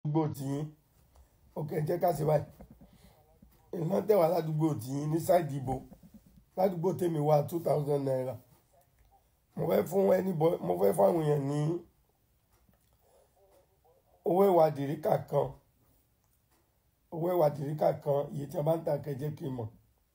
ládùúgbò tiyín òkè jẹ́ ká ṣe báyìí iná tẹ̀wá ládùúgbò tiyín ní sáìdì ìbò ládùúgbò tèmi wá two thousand naira mo fẹ́ fún ẹni bọ́ mo fẹ́ fún àwọn èèyàn ní owó ìwà dìríkà kan owó ìwà dìríkà kan iye tí a bá ń tà kẹjẹ kí n mọ̀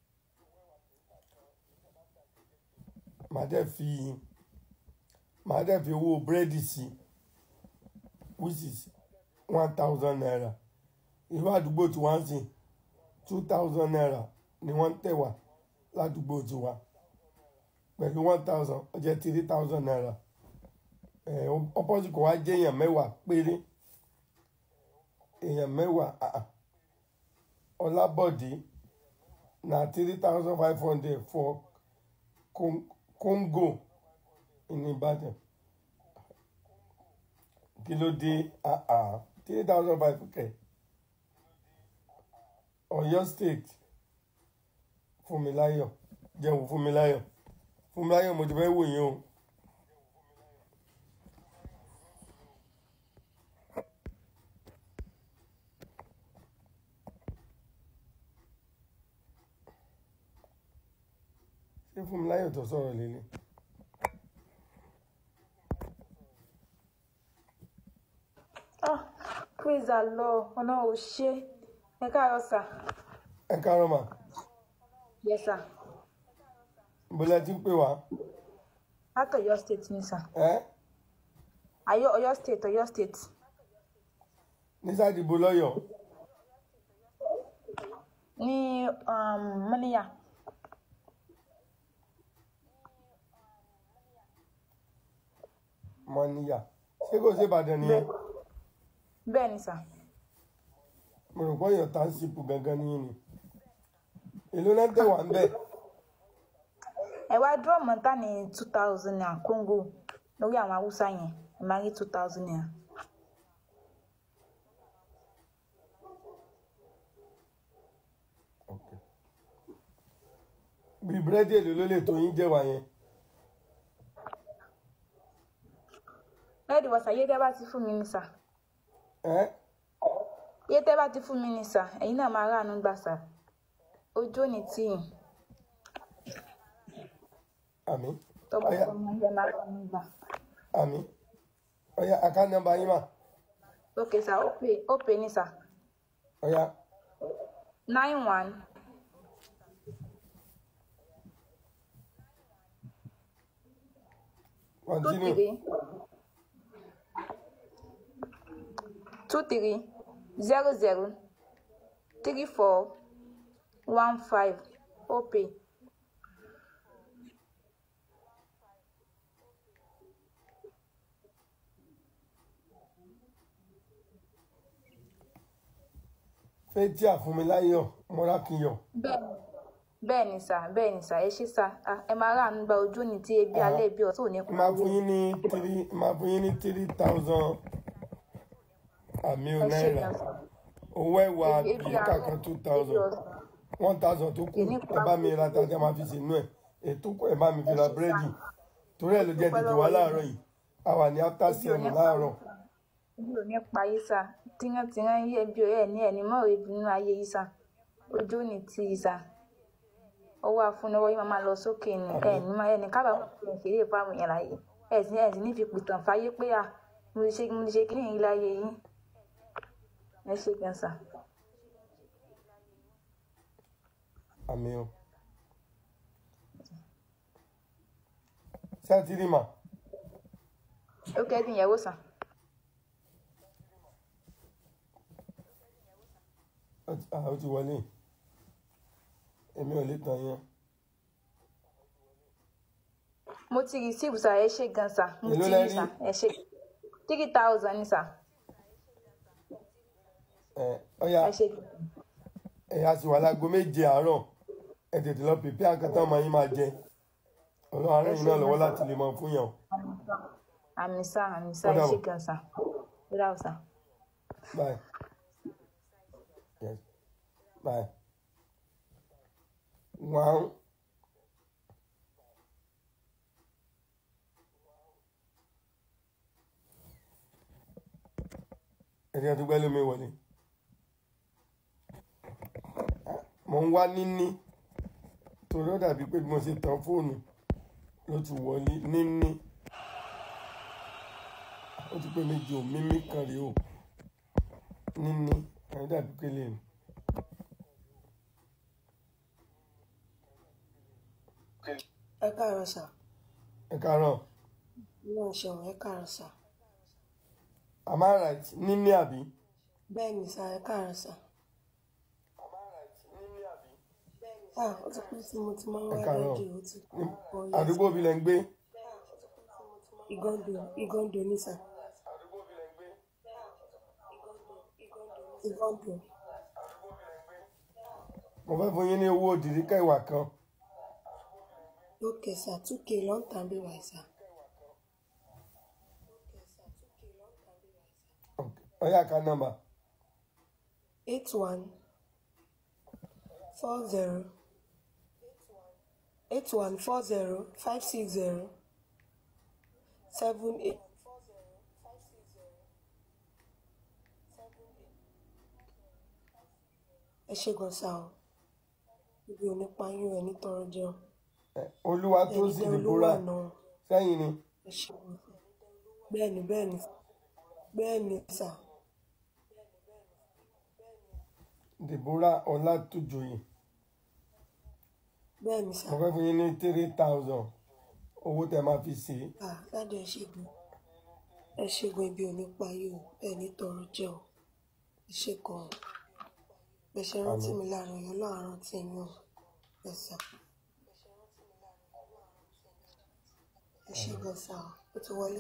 màá dẹ̀ fi màá dẹ̀ fi owó búrẹ́dì sí which is one thousand naira irú àdúgbò tí wọ́n ń sìn two thousand naira ni wọ́n ń tẹ̀wá ládùúgbò tiwa pẹ̀lú one thousand ó jẹ́ three thousand naira ẹ̀ opposite kò wá jẹ́ èèyàn mẹ́wàá péré èèyàn mẹ́wàá ah, ah. ọlábọ̀dé na three thousand five hundred for Con- Congo ní Ìbàdàn kí ló dé ah, ah. three thousand five kẹ̀ Ọ̀yọ́ state Fúnmiláyọ̀ jẹun Fúnmiláyọ̀ Fúnmiláyọ̀ mo ti fẹ́ wò yín o. ṣé Fúnmiláyọ̀ tó sọ̀rọ̀ lélẹ̀ Ah, praise the Lord. Ọlọ́run ò ṣe. Ẹ káàárọ̀ sà. ẹ káàárọ̀ mà Yes sà. bọ́lá ti ń pè wá Láti Ọ̀yọ́ state ni sà. ẹ́ Ayọ̀ Ọ̀yọ́ state Ọ̀yọ́ state. ní sádìbò lọ́yọ̀ Ní um, Mọ́níyà. mọ́níyà ṣé kò ṣe Ìbàdàn nìyẹn Bẹ́ẹ̀ ni sà. mo rò pé ọ̀yọ́ tánṣípù gangan nìyẹn ni èló náà tẹ̀wá ń bẹ̀ Ẹ wá dúró mọ́tà ní two thousand naira Congo lórí àwọn Haúsá yẹn. Ẹ máa rí two thousand naira. bí búrẹ́dì èlò ló lè tó yín jẹ́wà yẹn Bẹ́ẹ̀ni wọ̀sà yé tẹ́ bá ti fún mi ní sà. ẹ́ Yé tẹ́ bá ti fún mi ní sà. Ẹ̀yin náà máa ráàánú gbà sà. Ojú ò ní tì yín. àmì Tọ́ba ọ̀yá tó máa ń jẹ́ máa ráàánú gbà. àmì ọ̀yá àká nọ́mbà yín mà Ok sà, ó pè ó pè ní sà. ọ̀yá nine one two continue three two three zero zero three four one five opay fẹ́tí àfúnmiláyọ̀ mọ́rákìyọ̀ bẹ́ẹ̀ni bẹ́ẹ̀ni sà bẹ́ẹ̀ni sà ẹ ṣé sà Ah, ẹ máa ráàánú gba ojú ní tí ebi Ah. alẹ́ ebi ọ̀tún ò ní máa pa fún yín ní three máa fún yín ní three thousand àmì ò ẹ ṣé náírà gan sà owó ẹ̀wà ebi ebi bíríkà alẹ́ kan two ebi thousand ọ̀sán one thousand tó kù Èmi ẹ bá mi ra tàjà máa fi sínú ẹ̀ ètò kù ẹ bá mi fi ra búrẹ́dì torí ẹ̀ ló jẹ́ tètè wá láàárọ̀ yìí a wà ní after ebi ò ní seven pa láàárọ̀ ebi ò ní pa yín sà tírántírán yí ẹbí ọ̀rẹ́ ẹ̀ ní ẹ̀ ní mọ́ ebi nínú ayé yìí sà ojú ò ní tì í sà ọwọ́ afúnilọ́wọ́ yìí máa máa lọ sókè ní ẹ̀ ní máa ẹnì kábàámọ̀ fi hàn kéré fáwọn èèyàn láyé ẹ̀ sì ẹ̀ sì ní fi pìtàn fáyé pé à mo ti ṣe mo ti ṣe kíní yìí láyé yín ẹ ṣé gan sà àmì o sátírì mà ó kẹ́ dín ìyàwó sà ó ti- ah, ó ti wọlé èmi ò lè tàn yẹn mo ti receive sà ẹ ṣé gan sà mo Èló ti lẹ rí rí? sà ẹ ṣé three thousand ní sà ẹ ọ̀yà ẹ ṣé ẹ̀yà sì wà láago méje àárọ̀ ẹ tètè lọ pèpè àkàtà ọmọ yín máa jẹ ọlọ́run àárẹ̀ yìí náà lọ́wọ́ láti lè mọ fún yàn àmì sà àmì sà Ó ẹ ṣé dàbọ̀. gan sà ó dàbọ̀ sà. bye yes bye one ẹni tó gbẹ́ lómi wọlé mo ń wá níní torí ó dàbí pé bí mo ṣe tan fóònù ló ti wọlé níní ó ti pé méjì ò mímí kan rèé o níní ẹni dàbí pé lè ní. ẹ káàárọ̀ sà ẹ káàárọ̀ náà ṣeun ẹ káàárọ̀ sà am I right níní àbí. bẹ́ẹ̀ ni sà ẹ káàárọ̀ sà ah ó ti pẹ́ tí mo ti máa ń ẹ wá káàárọ̀ rédíò ó ti Ní- pọ̀ yẹn àdúgbò bí lẹ ń gbé. ìgọ́ndò ìgọ́ndò ní sà ìgọ́ndò mo fẹ́ fún yín ní owó òdìrí kẹwàá kan lókè sà túkè lọ́ǹtà bí wà sà ọyá ká nọ́mbà eight one four zero eight one four zero five six zero seven eight. ẹ ṣe gan sa o ibi ò ní pa yín ẹ nítorọ jẹun olúwa tó ẹni sì tẹ olówó dìbòrà àná sẹ́yìn ni ẹ ṣe gan sa bẹ́ẹ̀ni bẹ́ẹ̀ni bẹ́ẹ̀ni sà dìbòrà ọlátújòyè bẹ́ẹ̀ni sà mo fẹ́ fún yín ní three thousand owó tẹ máa fi ṣe é. à ládé ẹ ṣe gan ẹ ṣe gan ibi ò ní pa yín o ẹ nítorọ jẹun ẹ ṣe gan o ẹ ṣe rántí Àmín. mi láàrin ọyọ láàárọ̀ tí yín o ẹ sà ẹ ṣe gan sa o ó ti wọlé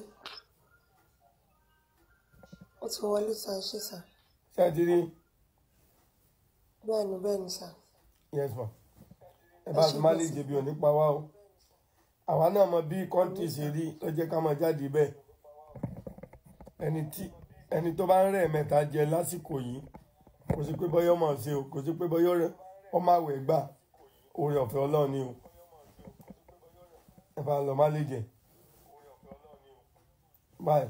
ó ti wọlé sa ẹ ṣe sà ṣé ẹ ti rí bẹ́ẹ̀ni bẹ́ẹ̀ni sà yes ma ẹ ẹ bá ṣe ti má gan lè sa jẹ̀bi òní pa wá o àwa náà mọ bí kọ́ńtì ṣe rí ló jẹ́ ká máa jáde bẹ́ẹ̀ ẹni tí ẹni tó bá ń rẹ̀ mẹ́ta jẹ lásìkò yìí kò sí pé bọ́yọ́ mọ̀ ṣe o kò sí pé bọ́yọ́ rẹ ọmọ àwẹ̀ gbà oore ọ̀fẹ́ ọlọ́run ni o ẹ bá lọ má lè jẹ báyìí.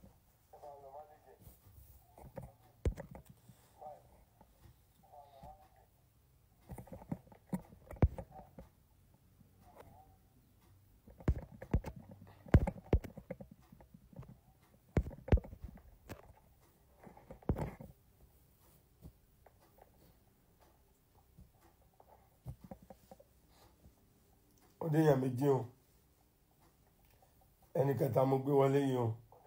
ó dé èèyàn méjì o ẹnì kẹta mo gbé wọlé yìí o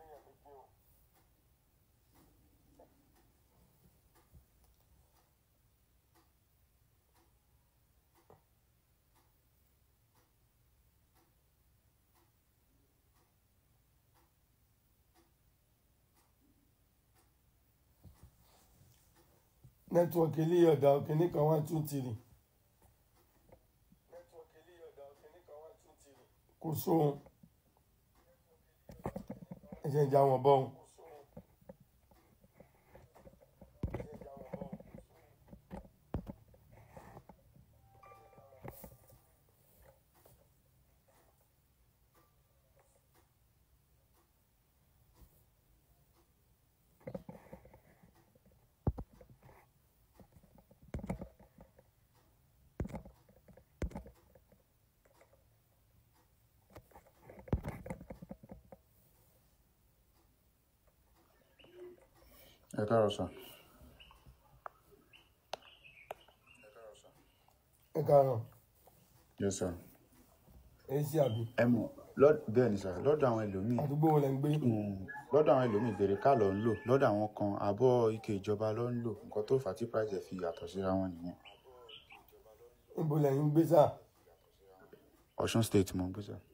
nẹ́tíwọ̀kì ilé ọ̀dà òkè ní kan one two three kò sóhun ẹ̀jẹ̀ ìjà wọn bọ́ ohun. ẹ káàárọ̀ sà ẹ káàárọ̀ yes sir èyí sí àbí ẹ mọ̀ lọ́- bẹ́ẹ̀ ni sà lọ́dọ̀ àwọn ẹlòmíì àdúgbò wo lẹ ń gbé um, lọ́dọ̀ àwọn ẹlòmíì bèrè ká lọ ń lò lọ́dọ̀ àwọn kan àbọ̀ ike ìjọba ló ń lò nǹkan tó fà á tí price ẹ̀ fi yàtọ̀ síra wọn nìyẹn níbo lẹ́yìn ń gbé sáà Ọ̀ṣun state mo ń gbé sà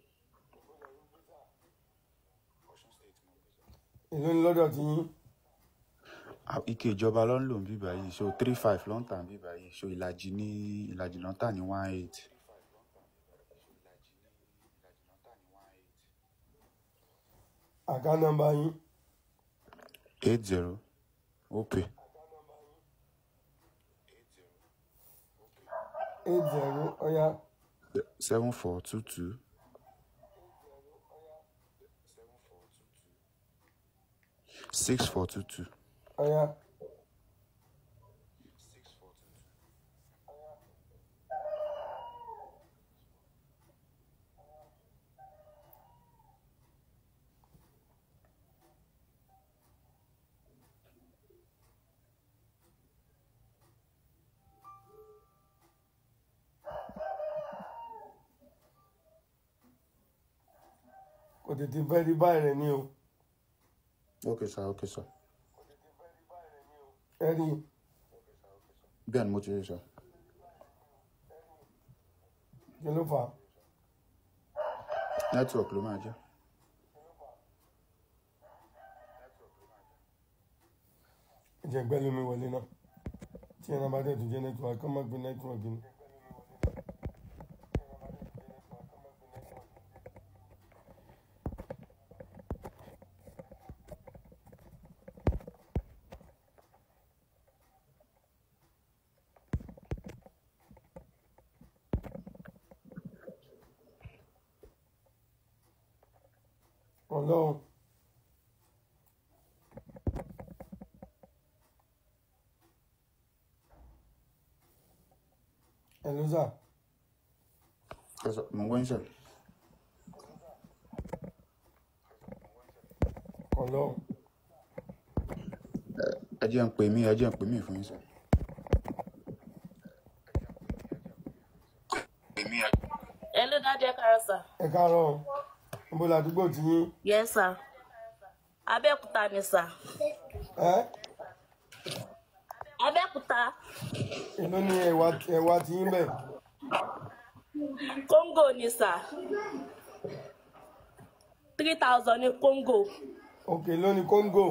èló ni lọ́dọ̀ tí yín À- ike ìjọba ló ń lò ń bí báyìí so three five ló ń tà ń bí báyìí so ìlàjì ní ìlàjì ló ń tà ní one eight àká nọ́mbà yín eight zero opay eight zero ọ̀yá seven four two two six four two two ọ̀ya kò tètè fẹ́ rí báyìí rẹ̀ ní o ok sir ok sir ẹ rí bẹ́ẹ̀ ni mo ti rí sir kí ló fà á network ló máa jẹ́ ìjẹ́ gbẹ́ lómi wọlé náà tí ẹ̀rọ bá tẹ̀tù jẹ́ nẹ́tíwọ̀kì kọ́ má gbé nẹ́tíwọ̀kì ni. ọlọ́run ẹ ló sà Yes, sir. mo ń gbọ́ yín sir ọlọ́run ẹ jẹ́ ń pè mí ẹ jẹ́ ń pè mí fún yín sir. Hello, Daddy Karasa. ẹ káàárọ̀ o. níbo làdúgbò tí yín Yes, sir. Abẹ́òkúta ni sir. ẹ Abẹ́òkúta. èló ni ẹ̀wà ẹ̀wà tí yín bẹ̀ Congo ni sir. Three thousand ni Congo. òkè ló ní kóńgò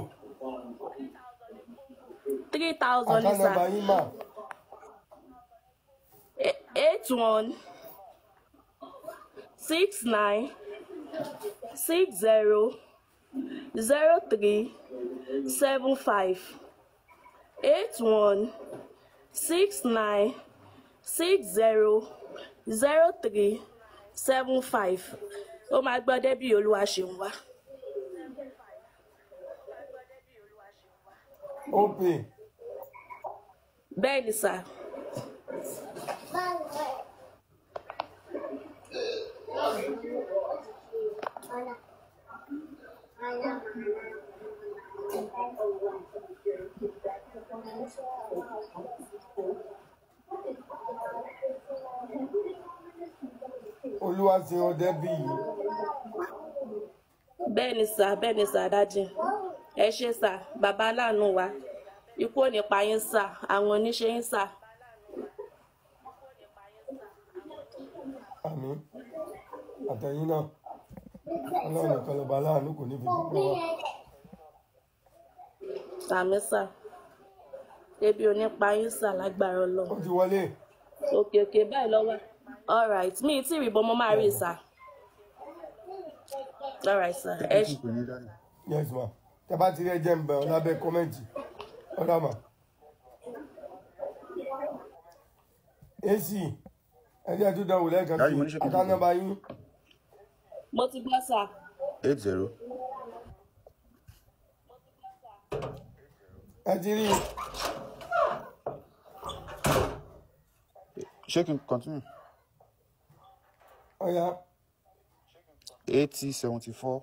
Three thousand ni àkànnàbà sir. yín mà E- Eight one six nine six zero zero three seven five eight one six nine six zero zero three seven five ó máa gbọ́ débì olúwa ṣeun wá. ó pè bẹ́ẹ̀ ni sà olúwa ṣe ọdẹ bí yìí bẹ́ẹ̀ ni sà bẹ́ẹ̀ ni sà dájì ẹ ṣe sà bàbá aláàánú wa ikú ò ní pa yín sà àwọn oníṣẹ́ yín sà àmì àtẹ̀yìn náà ọlọ́run nìkan lọ́ba aláàánú kò ní fi dúpẹ́ wá àmì sà ebi ò ní pa yín sà lágbára ó ọlọ́run ti wọlé òkè òkè báyìí lọ́wọ́ alright mi ì tí ì rí bọ́ mo máa rí sà alright sà ẹ ṣe. pè ní dáadáa. yes ma tẹ bá ti rí ẹjẹ ń bẹ ọ lábẹ́ kọ́mẹ́ǹtì ọ̀dà mà ac ẹjẹ tó dánwò lẹ́ẹ̀kan Dájú, sí mo ní ṣe kí n àkànnàbà yín mo ti gbọ́ sà eight zero ẹ ti rí ṣé kí n continue ọ̀yà eighty seventy four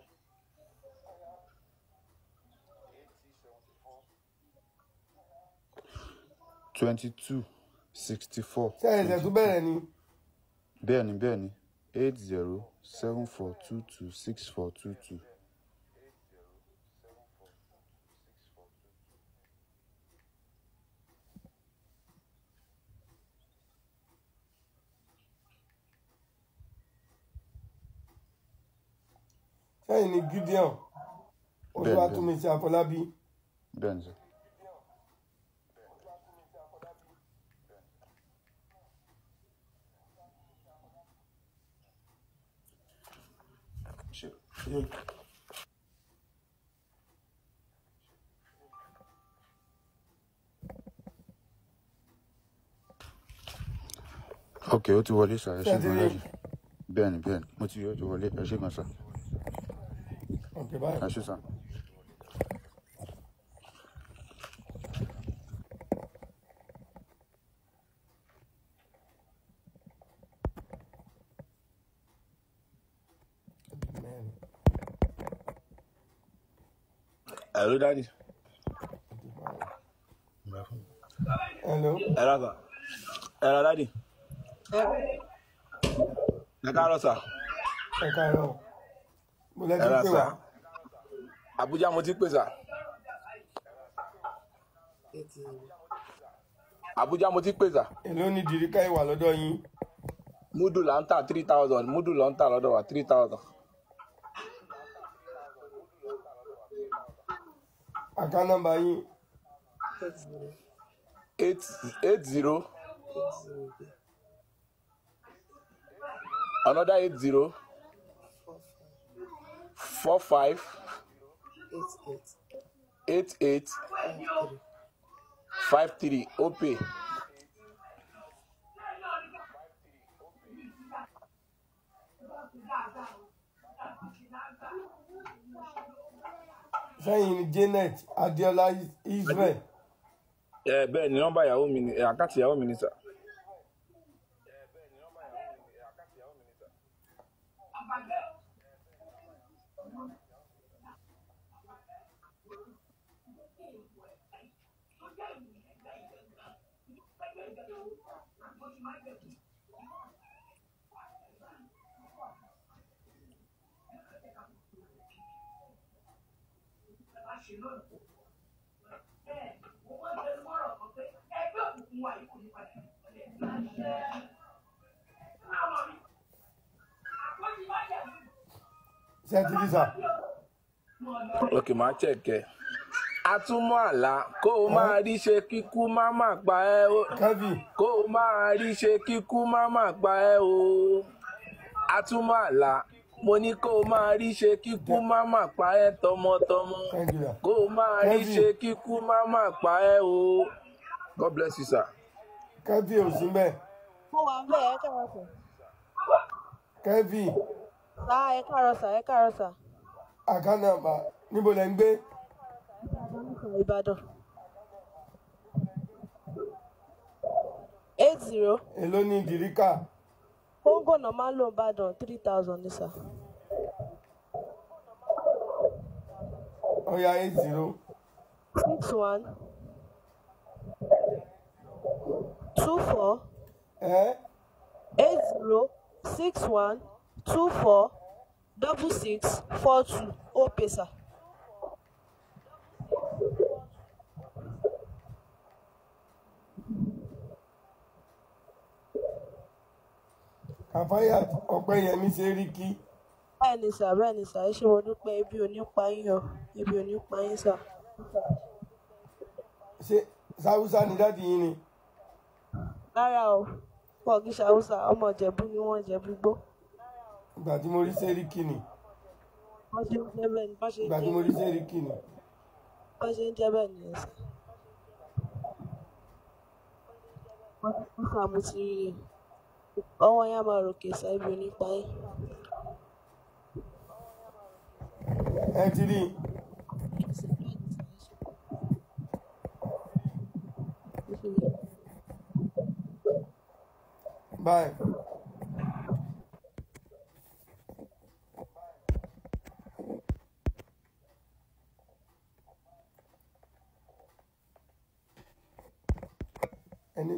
twenty two sixty four ṣe ẹ̀ṣẹ̀ tó bẹ̀rẹ̀ ni bẹ́ẹ̀ ni bẹ́ẹ̀ ni eight zero seven four two two six four two two sẹ́yìn ni gideon olúwatúnmíṣẹ́ àfọlábí bẹ́ẹ̀ ni sir. Ṣé- ṣé- ok ó ti wọlé sir ẹ ṣé Ṣé ẹ ti gan rí? lẹ́yìn bẹ́ẹ̀ ni bẹ́ẹ̀ ni mo ti rí ó ti wọlé ẹ ṣé gan sir ọ̀kẹ́ báyìí ẹ ṣé sir. Hello, daddy. hello Hello, sir. Hello, daddy. Ẹ káàárọ̀ sà. ẹ káàárọ̀ mo lẹ́ ti Hello, pè sir. wá Abuja mo ti pè sà. Abuja mo ti pè sà. èló ni dìríkà ìwà lọ́dọ̀ yín Múdù là ń tà three thousand. Múdù là ń tà lọ́dọ̀ wa three thousand. àká nọ́mbà yín Eight eight zero. Another eight zero. Four five. Eight eight. Five three. Opay. sẹ́yìn ni janet adiola israel Ẹ bẹ́ẹ̀ ni nọ́mbà ìyàwó mi ni ẹ, àkáǹtì ìyàwó mi ni sà. ṣe ti rí sà ok máa chẹ̀kẹ́. atúmọ̀ àlá kó o máa rí ṣe kíkú má má pa ẹ́ o kẹ́fì kó o máa rí ṣe kíkú má má pa ẹ́ o atúmọ̀ àlá mo ní kó o máa rí ṣe kíkú má má pa ẹ́ tọmọtọmọ thank you kó o máa rí Kevin. ṣe kíkú má má pa ẹ́ o god bless you sir. kẹ́fì ò sí bẹ́ẹ̀ mo wà ń bẹ̀ ẹ káàárọ̀ sà kẹ́fì sà ẹ káàárọ̀ sà ẹ káàárọ̀ sà àká nọ́mbà níbo lẹ́ ń gbé ìbàdàn eight zero èló ni dìríkà kóńgò náà máa ń lò ìbàdàn three thousand ní sà ọ̀ya eight zero six one two four ẹ́ eight zero six one two four double six four two ó pè sà. kàfáyà ọ̀pẹ́yẹmí ṣe rí kí bẹ́ẹ̀ ni sà bẹ́ẹ̀ ni sà ẹ ṣé mo dúpẹ́ ibi ò ní pa yín o ibi ò ní pa yín sà. ṣe sáwúsá ni dáàdi yín ni rárá o wọn kì í ṣàwùsà ọmọ ìjẹ̀bú ni wọ́n jẹ̀bú gbó ìgbà tí mo rí ṣe rí kí ni wọ́n ṣe ń jẹ́ bẹ́ẹ̀ ni bá ṣe ń ìgbà tí jẹ́ mo rí ṣe rí kí ni bá ṣe ń jẹ́ bẹ́ẹ̀ ni ẹ̀sìn. wọ́n sà mo ti rí i ọwọ́ yẹn á máa ròkè sá ibi ò ní pa yín. ẹ ti rí báyìí ẹni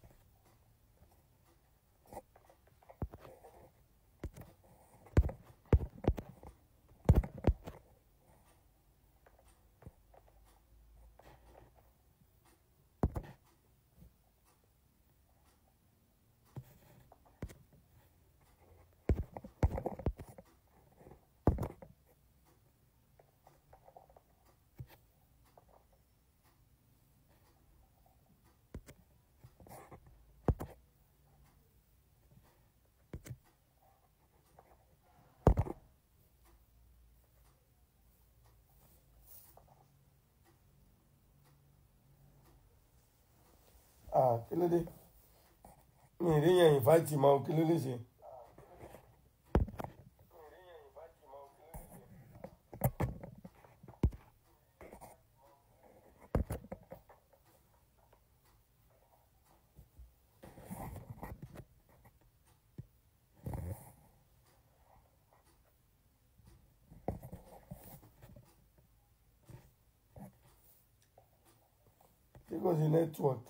ah kí ló dé mi ì rí yẹn ìfáìtì mọ́ kí ló lè ṣe. tí kò sí network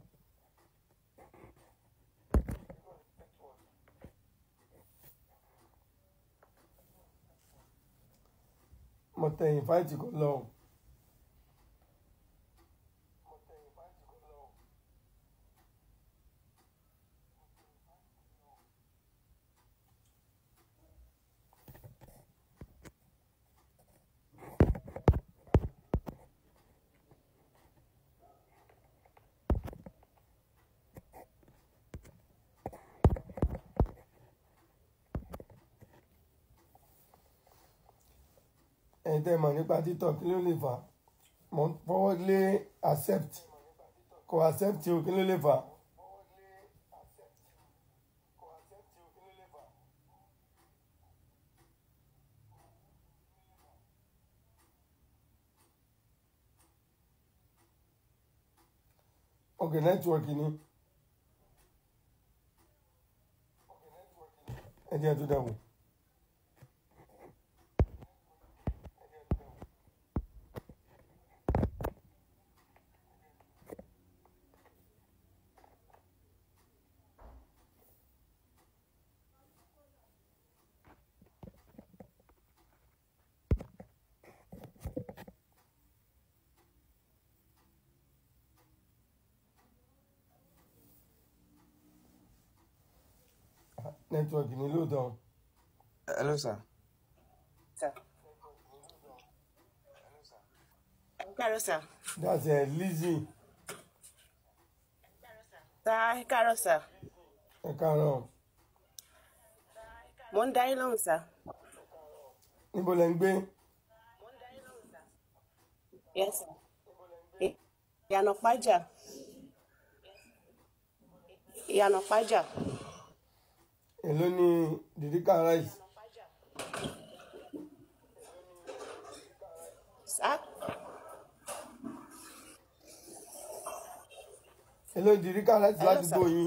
mo tẹ invite kò lọ o. ẹ̀yin tẹ́ mọ̀ nípa títọ̀ kí ló lè fà á mo ń fọwọ́ lé accept kò accept o kí ló lè fà á. ok network ni ẹ jẹ́ tó dáwọ́. network ni lóòótọ́ hello sir. káàárọ̀ sà that's uh, Lizzy tá káàárọ̀ sà ẹ káàárọ̀ mo ń darí lóhùn sà níbo lẹ ń gbé yes sà I- ìyànà pájà ìyànà pájà èló ni dìdíkà rice sà èló ni dìdíkà rice Hello, ládùúgbò sir. yín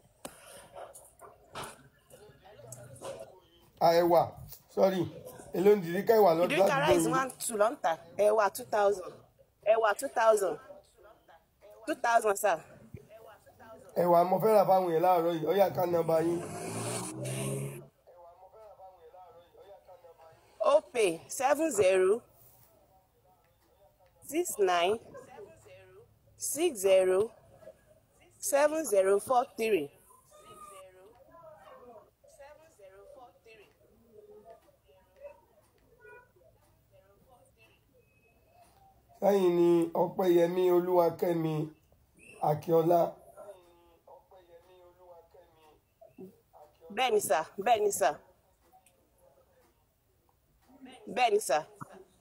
àẹwà sorry èló ni dìdíkà ìwà lọ́dún ìdíríkà ládùúgbò rice yín one two ló ń tà ẹ̀wà two thousand ẹ̀wà two thousand two thousand sà ẹ̀wà mo fẹ́ rà fáwọn yẹn láàárọ̀ yìí ọ̀yà ká nọ́mbà yín opay seven zero six nine six zero seven zero four three. sẹ́yìn ni ọpẹ́yẹmí olúwakẹ́mi akíọ́lá bẹ́ẹ̀ ni sà bẹ́ẹ̀ ni sà bẹ́ẹ̀ ni sà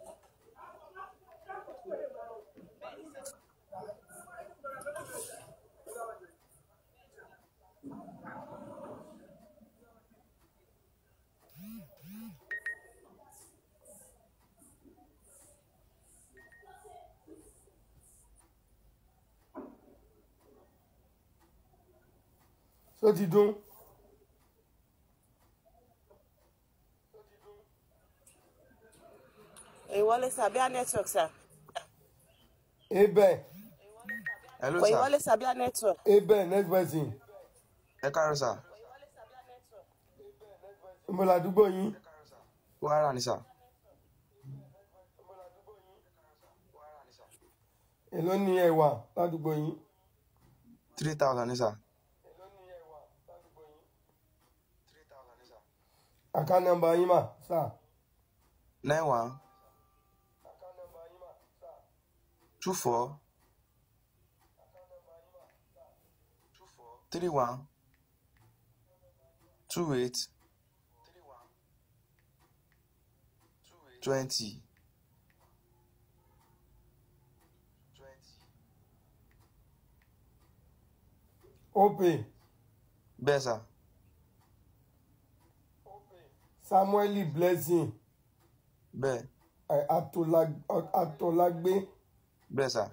tó ti dún ìwọlé sà bíá network sà ebẹ̀ hello kò sir. ìwọlé sà bíá network ebẹ̀ next person ẹ káàárọ̀ sir. níbo ládùúgbò yín wàhálà ni sir. èló ni ẹ̀wà ládùúgbò yín three thousand ni sir. àká nọ́mbà yín mà sà nine one two four three one two eight twenty. opay bẹ́ẹ̀ sà samueli blessing bẹ́ẹ̀ eh, Atola- atọ́lágbé bẹ́ẹ̀ sà.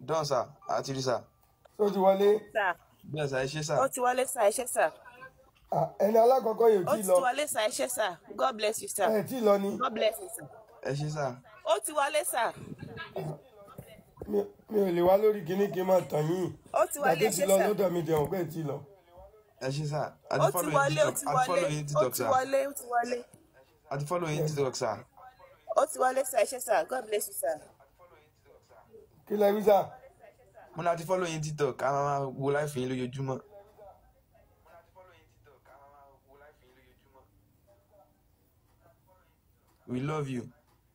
dán sà àti rí sà tó ti wọlé sà bẹ́ẹ̀ sà ẹ ṣé sà ó ti wọlé sà ẹ ṣé sà Ah, ẹni alákọ̀ọ́kọ́ yóò ó tí ti lọ wọlé sà ẹ ṣé sà god bless you sà ẹ tí lọ ni god bless you sà ẹ ṣé sà ó ti wọlé sà mi mi ò lè wá lórí kíní kí n máa tàn yín ó ti wọlé gbàdé ẹ ti ṣé lọ sà lọ́dọ̀ mi jẹun pé tí lọ ẹ ṣé sà ó àti ti follow wọlé yín ó tiktok ti àti wọlé follow yín ó tiktok ti sà wọlé ó ti wọlé àti follow yín tiktok sà ó ti wọlé sà ẹ ṣé sà god bless you sà kí lẹ wí sà mo ní àti follow yín tiktok a máa máa wo láìfì yín lójoojúmọ́. We love you.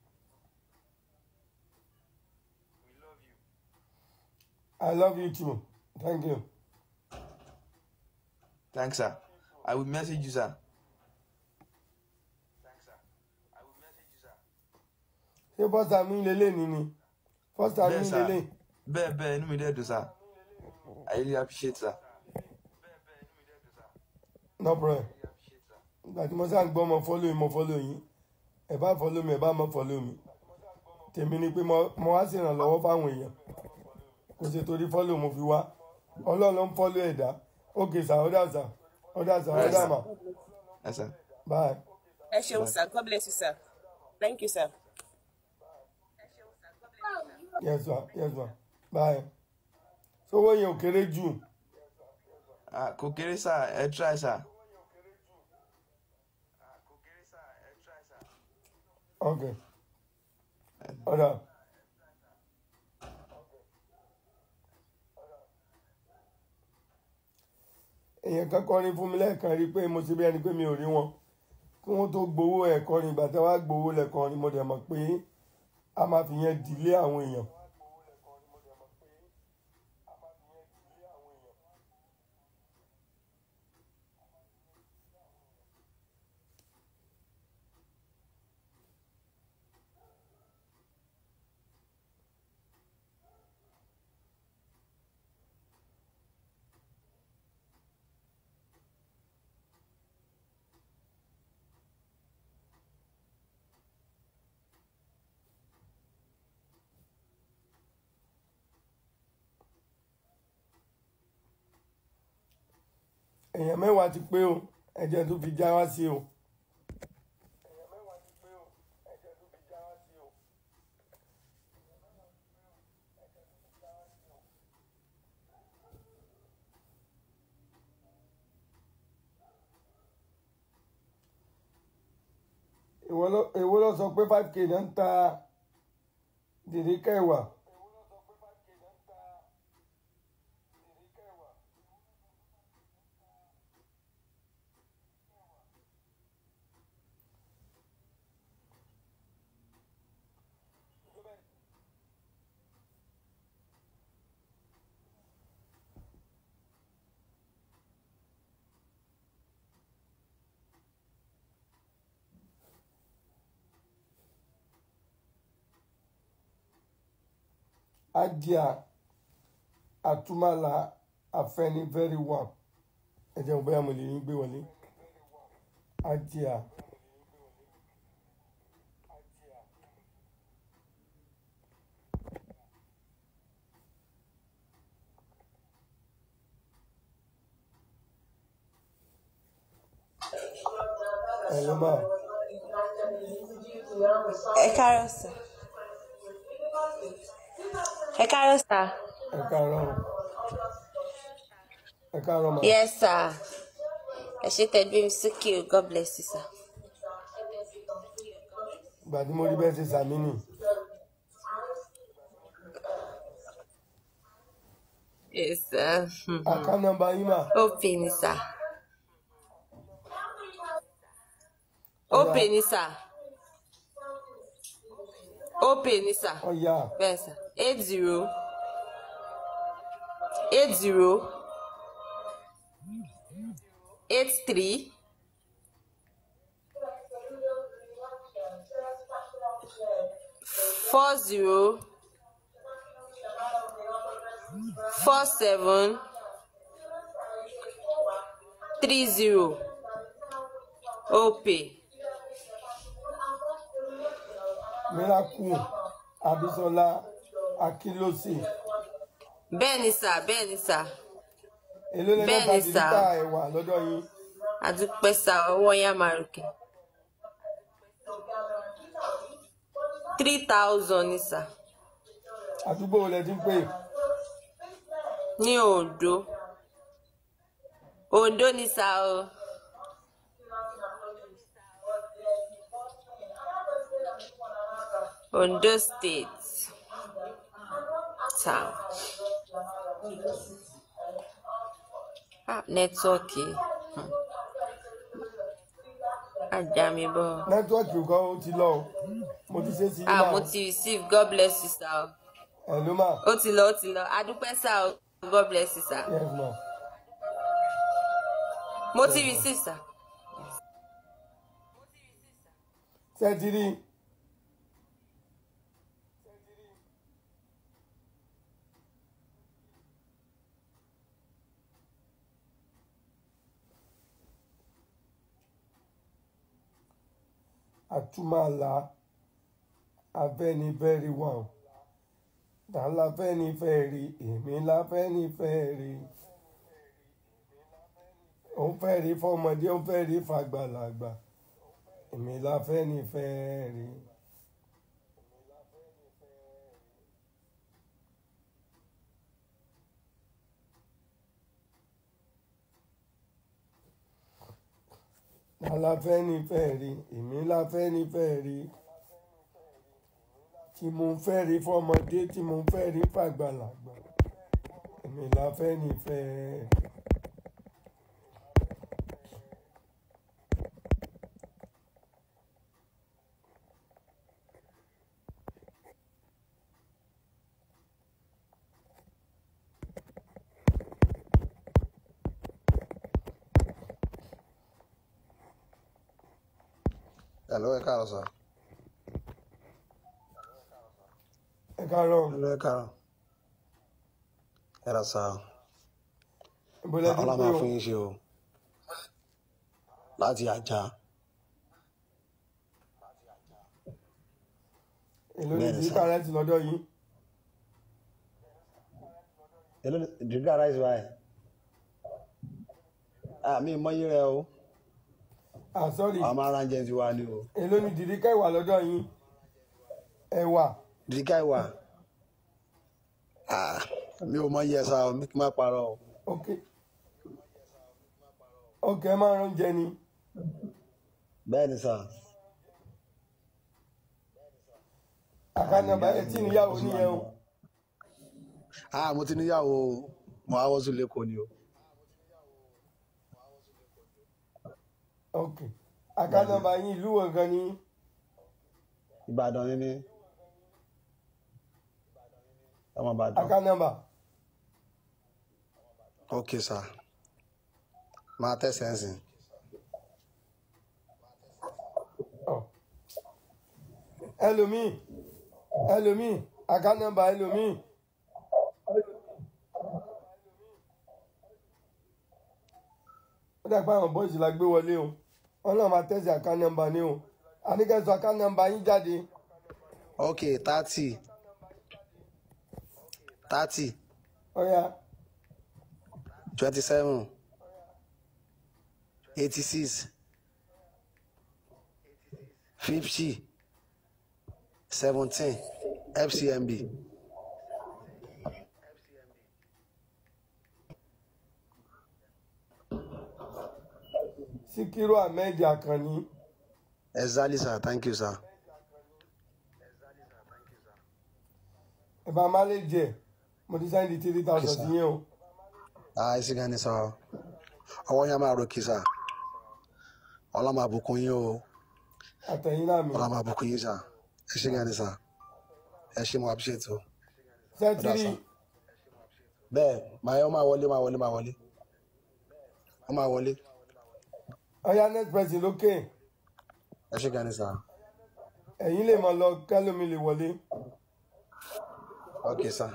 I love you too thank you Thanks, sir. I will message you, sir. ṣé bọ́sà mi lélẹ̀ ní ni bọ́sà mi Bẹ́ẹ̀ sà. lélẹ̀ Bẹ́ẹ̀ bẹ́ẹ̀ inú mi dẹ̀ dùn, sir. I really appreciate, sir. no problem ìgbà tí mo sá ń gbọ́ mo follow yín mo follow yín ẹ bá follow mi ẹ bá mọ follow mi tèmi ni pé mo mo wá ṣèrànlọ́wọ́ fáwọn èèyàn kò ṣe torí follow mo fi wá ọlọ́run ló ń follow ẹ̀dá ókè sà ọ̀dà sà ọ̀dà sà ọ̀dà mà Yes, sir. bye. ẹ ṣeun sà god bless you sà thank you sir. yes ma yes ma bye sowó yẹn ò kéré jù Ah, kò kéré, sir. Ẹ try, sir. ok ọ̀dà èèyàn kan kọrin fún mi lẹ́ẹ̀kan rí i pé mo ṣe bí ẹni pé mi ò rí wọn kí wọ́n tó gbowó ẹ̀ kọrin ìgbà tí wọ́n á gbowó lẹ̀ kọrin mo dẹ̀ mọ̀ pé a máa fi yẹn dìlé àwọn èèyàn. èèyàn mẹ́wàá ti pé o ẹ̀jẹ̀ tó fi já wá sí o. èwo ló- èwo ló sọ pé five k náà ń ta dìríkà ẹ̀wà. ajá àtúmọ̀lá afẹ́nifẹ́re wà ẹ jẹun bóyá mo lè yín gbé wọlé ajá ẹ ló máa ẹ káàárọ̀ sà ẹ káàárọ̀ sà ẹ káàárọ̀ ẹ káàárọ̀ mà yes sà ẹ ṣe tẹ̀lé mi sókè o god bless you sà. ìgbà tí mo rí bẹ́ẹ̀ ṣe sàmì nì yes sà àká nọ́mbà yín mà open ni sà open ni sà open ni sà ọ̀yà bẹ́ẹ̀ sà eight zero eight zero eight three four zero four seven three zero opay miracle abisola akilose bẹ́ẹ̀ ni sà bẹ́ẹ̀ ni sà èló lẹ́nu bẹ́ẹ̀ ta ni sà dìlítà ẹ̀wà lọ́dọ̀ yín àdúpẹ́ sà ọwọ́ yẹn á máa ròkè three thousand ni sà àdúgbò wo lẹ ti ń pè ní Oǹdó Oǹdó ni sà o Oǹdó state town ah nẹ́tíwọ́ọ̀kì hmm. ajá mi bọ̀ nẹ́tíwọ́ọ̀kì nǹkan ó ti lọ o mo ti ṣe sí ah náà mo ti receive God bless you sà o ẹ̀ ló mà ó ti lọ ó ti lọ adúpẹ́ sà o God bless you sà yes ma mo ti receive sà. ṣe ti rí àtúmọ̀lá afẹ́nifẹ́re wà o ta la fẹ́nifẹ́re èmi la fẹ́nifẹ́re òun fẹ́ rí fọmọdé òun fẹ́ rí fàgbàlagbà èmi la fẹ́nifẹ́re. ta la fẹ́nifẹ́re èmi la fẹ́nifẹ́re tí mo ń fẹ́ rí fọmọdé tí mo ń fẹ́ rí fàgbàlagbà èmi la fẹ́nifẹ́re. Hello, ẹ káàárọ̀ sà. ẹ káàárọ̀ Hello, ẹ káàárọ̀. Ẹ rà sà. ìbọ̀lẹ̀ ti Ọlá pé máa o fún yín ṣe o. Láti ajá. èló ní Bẹ́ẹ̀ni ti sà. kárẹ́ǹtì lọ́dọ̀ yìí Hello, dìgbà rice báyìí. Àmì ìmọ̀yé rẹ o. ah sorry Àwọn máa ń ránjẹ tiwa ni o. èló ní dìríkà ìwà lọ́dọ̀ yìí ẹ̀wà Dìgbà ìwà. Ah, Mi ò mọ̀yé ẹ sá o, mi kì í má parọ́ o. ok ok ẹ máa ń rán jẹ ni Bẹ́ẹ̀ni sà. àkànnàbà ẹ tí níyàwó nìyẹn o Ah, mo ti níyàwó o. Mo á wọ́sùn lẹ́kọ̀ọ́ ni o. ok àkànnàbà yín ìlú wo gan ni Ìbàdàn ni mí. Ọmọ Ìbàdàn. àkànnàbà Ok sà. Máa tẹ̀sẹ̀ ń sìn. ẹlòmíì ẹlòmíì àkànnàbà ẹlòmíì ó dàgbà àwọn bọ́ọ̀sì la gbé wọlé o wọn náà máa tẹ̀sí àkànnàbà ni o àníkẹ́sọ àkànnàbà yín jáde Ok, thirty. Thirty. ọ̀ya twenty-seven, eighty-six, fifty, seventeen, FCMB. síkírù ahmed àkànní Exactly, sir. Thank you, sir. ẹ bá má lè jẹ mo ti sáyẹn di three thousand Yes, sir. sí yẹn o Ah, ẹ sì gan ni sọ. Ọwọ́ yẹn máa ròkè, sir. Ọlá máa bùkún yín o. àtẹ̀yìn náà mi Ọlá máa bùkún yín, sir. Ẹ ṣé gan ni, sir. Ẹ ṣé mo appreciate o. Ọ̀dà, sẹ́tírì sir. Bẹ́ẹ̀, màá yọ máa wọlé, máa wọlé, máa wọlé. Ó máa wọlé. ọ̀ya next person lókè Ẹ ṣé gan ni, sir. ẹ̀yin lè mọ̀ lọ kẹ́lómi lè wọlé Okay, sir.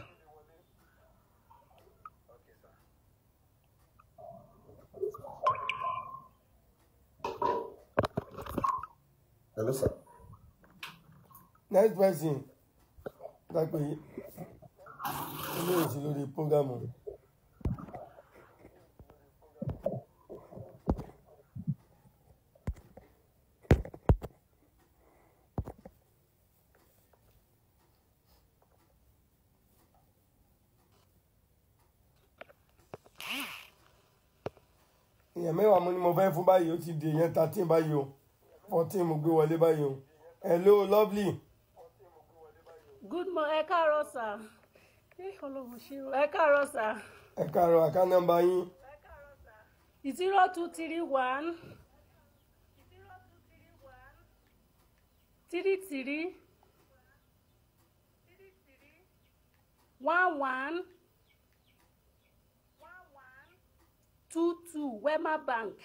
Hello, sir. next person dàpẹ́ ilé òsì lórí prógámù. èèyàn mẹ́wàá mo ní mo fẹ́ fún báyìí ó ti di èèyàn thirteen báyìí o fourteen mo gbé wọlé báyìí o hello lovely good morning ẹ káàárọ̀ sà ẹ ọlọ́run ṣe o ẹ káàárọ̀ sà ẹ káàárọ̀ àká nọ́mbà yín zero two three one three three one one two two wema bank.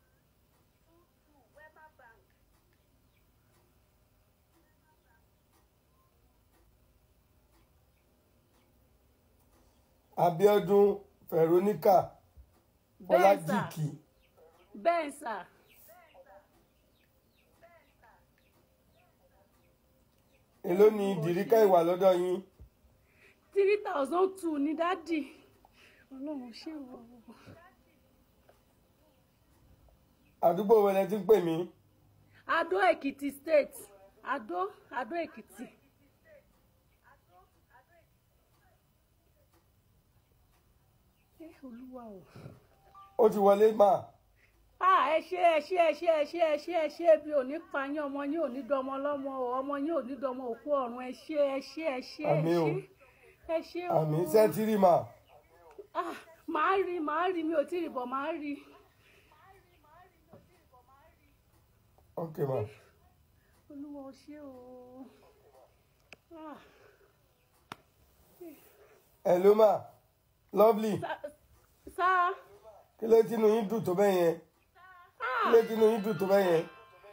Abíọ́dún Veronica Bẹ́ẹ̀ sà. Ọlájìkì bẹ́ẹ̀ sà èló ni dìríkà ìwà lọ́dọ̀ yín three thousand two ní dádì ọlọ́run ṣe o. àdúgbò wẹlẹ tí ń pè mí adó èkìtì state adó adó èkìtì. ẹ olúwa o. ó ti wọlé mà ah ẹ ṣe ẹ ṣe ẹ ṣe ẹ ṣe ẹ ṣe ẹ ṣe bí òní payín ọmọ yín òní dọmọ lọmọ o ọmọ yín òní dọmọ òkú ọ̀run ẹ ṣe ẹ ṣe ẹ ṣe ẹ Àmín o. ṣe ẹ ṣe o. àmì sẹ́tírì mà ah màá rí màá rí mi ò tí ì rí bọ̀ màá rí. ok mà olúwa ò ṣe o. ah hello mà lovely sá kí ló tínú yín dùn tó bẹ́ẹ̀ yẹn kí ló tínú yín dùn tó bẹ́ẹ̀ yẹn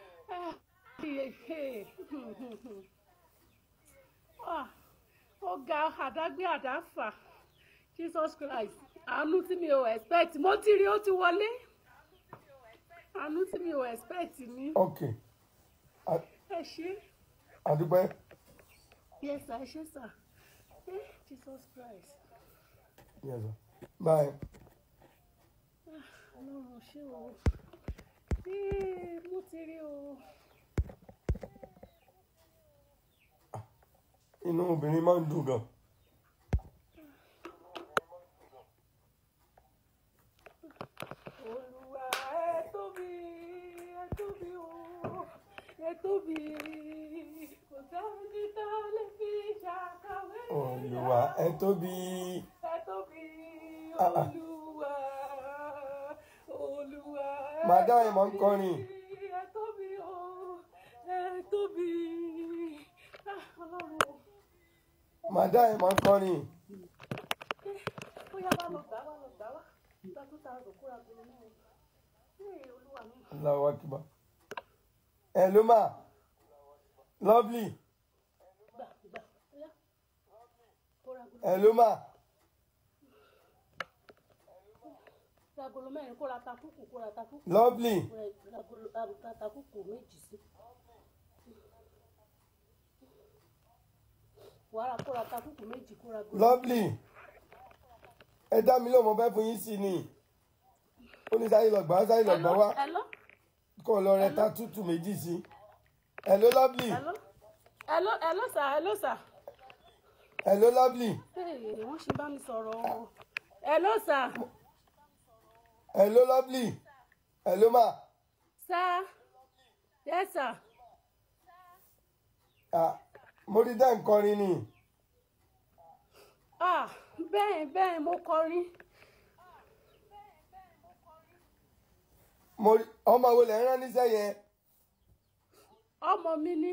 Ah, ó ga àdágbé àdáfà jesus christ àánú tí mi ò expect mo ti rí ó ti wọlé àánú tí mi ò expect ni ok ẹ ṣe àdúpẹ́ yes sir ẹ ṣe sir Eh, jesus christ yes sir bye Ah, ọlọ́run ṣé o Eh, mo ti rí o inú obìnrin máa ń dùn gan olúwa ẹ tóbi ẹ tóbi o ẹ tóbi kò sẹ́ni tó lè fi ṣàkàwé olùwà ẹ tóbi ẹ tóbi Ah, ah. olúwa olúwa màdá ẹ̀ máa ń kọrin ẹ tóbi o ẹ tóbi Ah, ọlọ́run o. màdá ẹ̀ máa ń kọrin ó yá wá lọ gbà wá lọ gbà wá gba two thousand kóra gbolo náà ee olúwa mi. Allahu Akbar hello mà lovely gbà gbà ó yá kóra gbolo. hello mà ra agolo mẹ́rin kóra takúkù kóra takúkù. Lovely. ra agolo ra takúkù méjì sí. wàhálà kóra takúkù méjì kóra agolo. lovely ẹ dá mi lóun mo fẹ́ fún yín sí ni ó ní sáyé lọ́gbà sáyé lọ́gbà wá hello kó lọ rẹ ta tútù méjì sí hello lovely hello hello hello sir hello sir. hello lovely Hey, wọ́n ṣe bá mi sọ̀rọ̀ o. hello sir. hello lovely hello ma sir yes sir. ah mo rí dá nkọrin ni ah bẹ́ẹ̀ bẹ́ẹ̀ mo kọrin. mo rí ọmọ wo lẹ ń rán níṣẹ́ yẹn ọmọ mi ní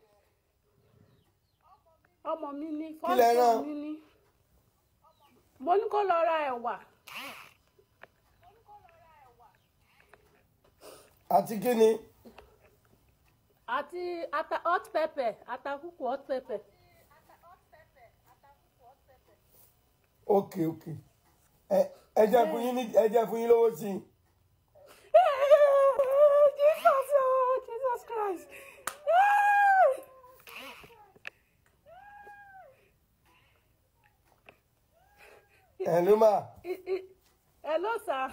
ọmọ mi ní Kí lẹ rán? fọ́ọ̀mù mi ní mo ní kó lọ ra ẹ̀wà àti kí ni àti ata hot pepper atakùkù hot pepper. ok ok ẹ ẹ jẹ́ fún yín ní ẹ jẹ́ fún yín lówó sí i jesus oh jesus christ. ẹ̀ ló mà I- I- hello sir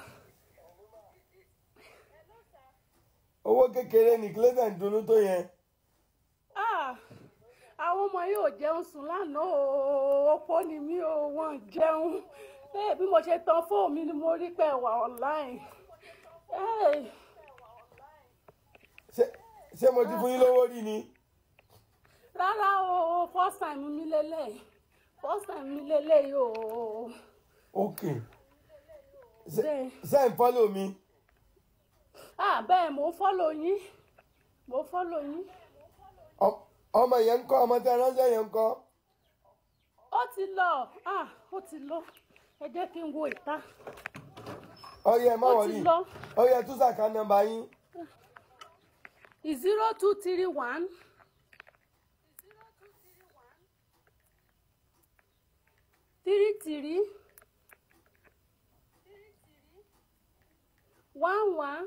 owó kékeré ní kílẹ̀tẹ̀ ń dunú tó yẹn ah àwọn ọmọ yìí ò jẹun sùn lánàá o opó ni mí o wọn jẹun ẹ bí mo ṣe tan fóònù mi ni mo rí pé wà online ẹ Ṣé- ṣé mo ti fún yín lówó rí ni rárá o first time mi lélẹ̀ first time mi lélẹ̀ yìí o ok bẹ́ẹ̀ ṣé ń fọ́lò mi ah bẹ́ẹ̀ mo fọ́lọ̀ yín mo fọ́lọ̀ yín Ọ- ọmọ yẹn ń kọ́ ọmọ tẹ ránṣẹ́ yẹn ń kọ́ ó ti lọ ah ó ti lọ ẹ jẹ́ kí n wo ìta ọyẹ ẹ má Ó ti wọlé lọ. ọyẹ tún sàkà nọ́mbà yín zero two three one three three one one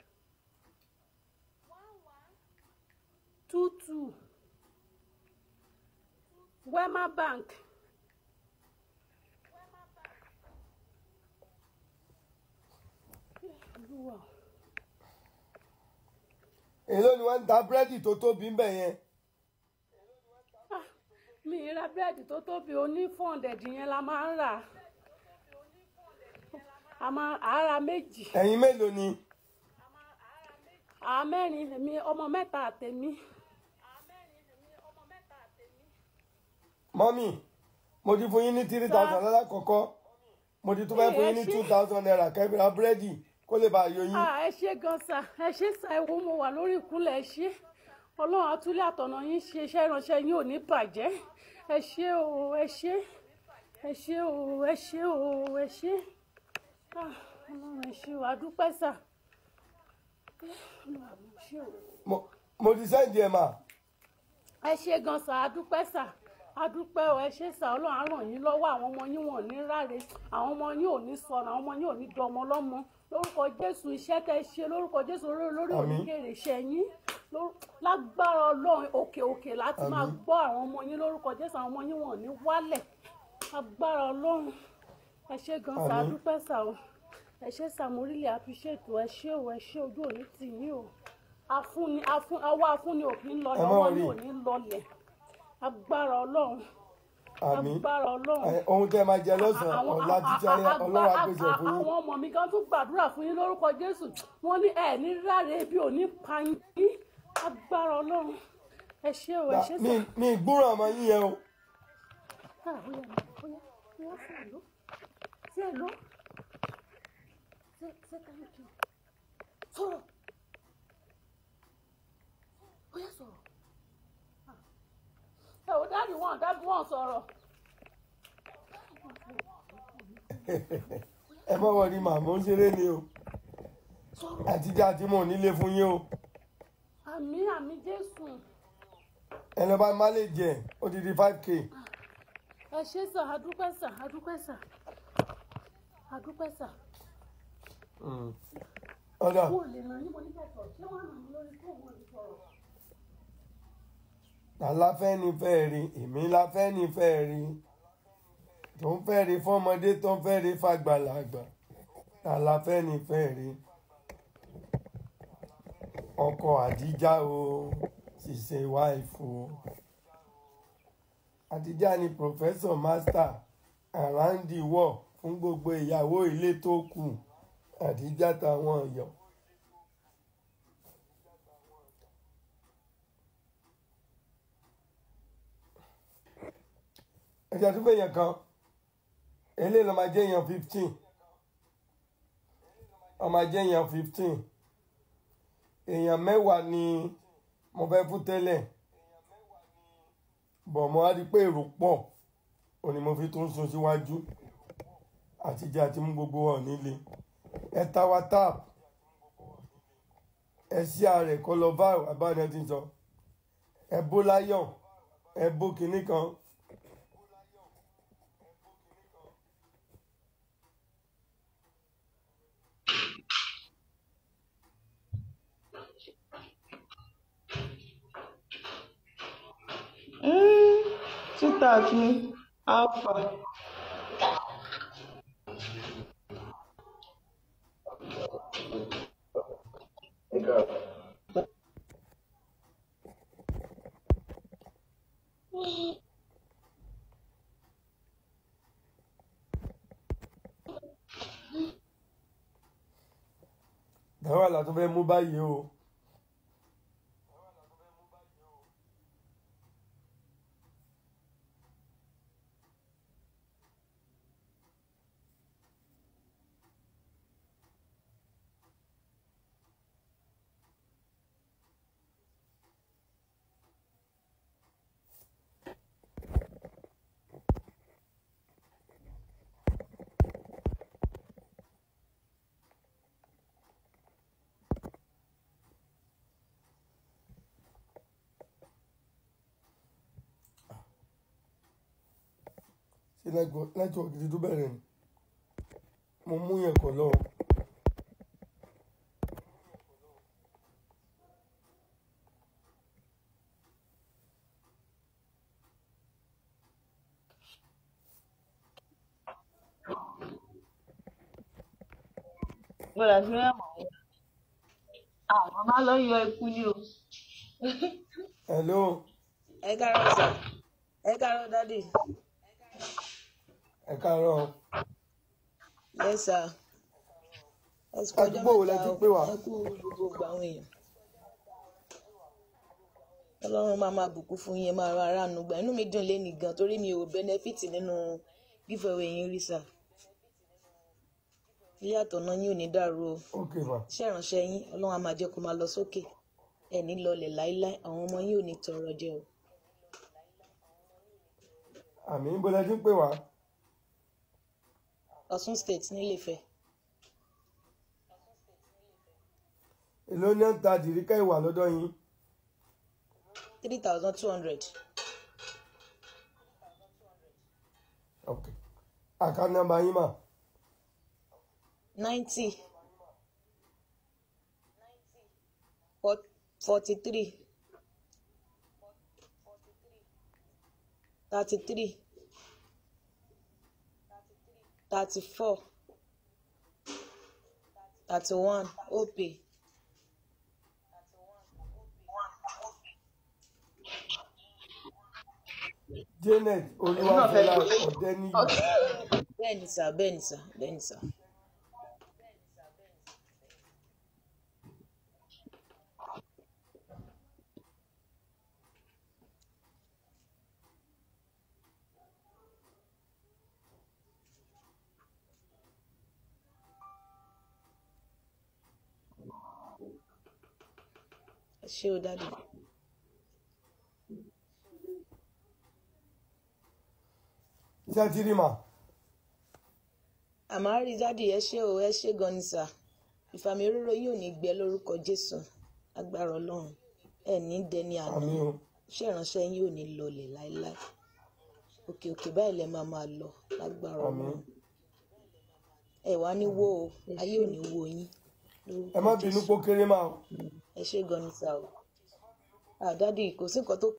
two two Wema Bank Olúwa o. èló ni wọ́n ń ta búrẹ́dì tó tóbi ń bẹ̀ yẹn mi ì ra búrẹ́dì tó tóbi oní four hundred yẹn la máa ń rà a máa à á ra méjì ẹ̀yin mélòó ni à á mẹ́rin èmi ọmọ mẹ́ta àtẹ̀mí mọ́mì mo ti fún yín ní three thousand lálákọ̀ọ́kọ́ mo ti tún fẹ́ fún yín ní Ẹ ṣé. two thousand naira kẹ́bìrà búrẹ́dì kó lè bá a yọ yín Ah, ẹ ṣé gan sa ẹ ṣé sa ẹ wo mo wà lórí ìkúnlẹ̀ ẹ ṣé ọlọ́run àtúlẹ̀ àtọ̀nà yín ṣe iṣẹ́ ìránṣẹ́ yín ò ní bàjẹ́ ẹ ṣé o ẹ ṣé ẹ ṣé o ẹ ṣé o ẹ ṣé Ah, ọlọ́run ẹ ṣé o àdúpẹ́ sà ọlọ́run ẹ ṣé o. Mo- mo ti sẹ́ǹdì ẹ̀ mà ẹ ṣé gan sa adúpẹ́ sà adúpẹ́ o ẹ ṣé sà ọlọ́run á ràn yín lọ́wọ́ àwọn ọmọ yín wọn ò ní ráre àwọn ọmọ yín ò ní sọnù àwọn ọmọ yín ò ní dọmọ lọ́mọ lórúkọ jésù iṣẹ́ tẹ́ ẹ ṣe lórúkọ jésù lórí lórí Àmín. oníkèrè iṣẹ́ yín ló- lágbára ọlọ́run òkè òkè láti máa Àmín. gbọ́ àwọn ọmọ yín lórúkọ jésù àwọn ọmọ yín wọn ò ní wálẹ̀ agbára ọlọ́run ẹ ṣé gan sa Àmín. adúpẹ́ sà o ẹ ṣé sà mo really appreciate o ẹ ṣé o ẹ ṣé ojú òní tì yín o afúnni afún ọwọ́ afúnni òfin lọ Ẹ má lọ́wọ́ worry. ní òní lọlẹ̀ agbára ọlọ́run àmì agbára ọlọ́run ohun tẹ́ ẹ máa jẹ lọ́sàn-án àwọn ọ̀la títí ayé a- a- ọlọ́run a- àpèsè fún yín àwọn ọmọ mi gan tún gbàdúrà fún yín lórúkọ jésù wọn ní ẹ ní ráre ebi ò ní pa yín agbára ọlọ́run ẹ ṣé o ẹ ṣé mi sà. mi gbúràn ọmọ yín yẹn o Ah, óyá, óyá, óyá, sí àlọ́. Sí àlọ́. Sí- sí thank you. Sọ̀rọ̀. Óyá, sọ̀rọ̀. Ah. Ẹ ò dáàdì wọn dáàdì wọn sọ̀rọ̀. ẹ má wọrí màmá ń ṣeré ni o àtijọ́ àti mò nílé fún yín o Àmì àmì Jésù. ẹ lọ bá má lè jẹ ó ti di five k Ẹ ṣé sà, adúpẹ́ sà, adúpẹ́ sà. Adúpẹ́ sà. ọ̀dà Wọ́n ò lè ràn yín mo ní kẹ́kọ̀ọ́. Ṣé wọ́n ràn mí lórí fóònù wọn sọ̀rọ̀? aláfẹ́ ni fẹ́ rí èmi láfẹ́ ni fẹ́ rí tó ń fẹ́ rí fọ́mọdé tó ń fẹ́ rí fàgbàlagbà aláfẹ́ ni fẹ́ rí ọkọ àdíjà o ṣiṣẹ́ wáìfù o àdíjà ni professor master around the world fún gbogbo ìyàwó ilé tó kù àdíjà táwọn ọ̀yọ́. ẹja tó fẹ̀yàn kan eléyìí ló máa jẹ́ èèyàn fifteen ó máa jẹ́ èèyàn fifteen èèyàn mẹ́wàá ni mo fẹ́ fún tẹ́lẹ̀ bọ̀ mo á rí i pé èrò pọ̀ ò ní mo fi tún sun síwájú àtijọ́ àti mú gbogbo wọn nílé ẹ ta wa tap ẹ sí ààrẹ kọ́ lọ bá àbáyọ ti sọ ẹ bó láyọ̀ ẹ bó kinní kan. Títà ní Alpha. ẹ̀rọ àlà tó fẹ́ mú báyìí o ṣe nẹ́tíwọ̀kì ti tó bẹ̀rẹ̀ ni mo mú yẹn kọ̀ lọ́wọ́. gbọ́dọ̀ fi rẹ́ mọ̀ ẹ́ àwọn máa lọ yọ ikú ni o. hello ẹ káàárọ̀ sà ẹ káàárọ̀ dádì ẹ káàárọ̀ ẹ sà ẹ sì kọjá àdúgbò wo lẹ ti pè wá ẹ kú gbogbo àwọn èèyàn ọlọ́run máa máa bùkún fún yín ẹ máa ra aráàánú gbà inú mi dùn léni gan torí mi ò bẹ́nẹ́fìtì nínú giveaway yín rí sà yíyàtọ̀ náà yín ò ní dàrú o ok ma iṣẹ́ ìránṣẹ́ yín ọlọ́run á máa jẹ́ kó máa lọ sókè ẹ̀ ní lọlẹ̀ láíláí àwọn ọmọ yín ò ní tọrọ jẹ o. àmì ń bọ́lá tí ń pè wá Ọ̀ṣun state nílẹ̀fẹ̀ èló ní ń ta dìríkà ìwà lọ́dọ̀ yín three thousand two hundred ok àkáǹtì nọ́mbà yín mà ninety forty three thirty three thirty four thirty one opay janet olúwàfẹ́lá ọ̀dẹ́niyì bẹ́ẹ̀ ni sà bẹ́ẹ̀ ni sà bẹ́ẹ̀ ni sà. ẹ ṣé o dáàdì iṣẹ́ tí rí mà àmọ́ rí dáàdì ẹ ṣé o ẹ ṣé gan ni sà ìfàmì òróró yìí ò ní gbẹ lórúkọ jésù agbára ọlọ́run ẹ ní dẹni àná àmì o iṣẹ́ ìránṣẹ́ yín ò ní lọlẹ̀ láéláé òkè òkè báyìí lẹ máa máa lọ lágbára àmì ọlọ́run ẹ wá ní wó o ayé ò ní wó yín ẹ má bínú pó kéré mà o ẹ ṣé gan ni sà o àdádì kò sí nǹkan tó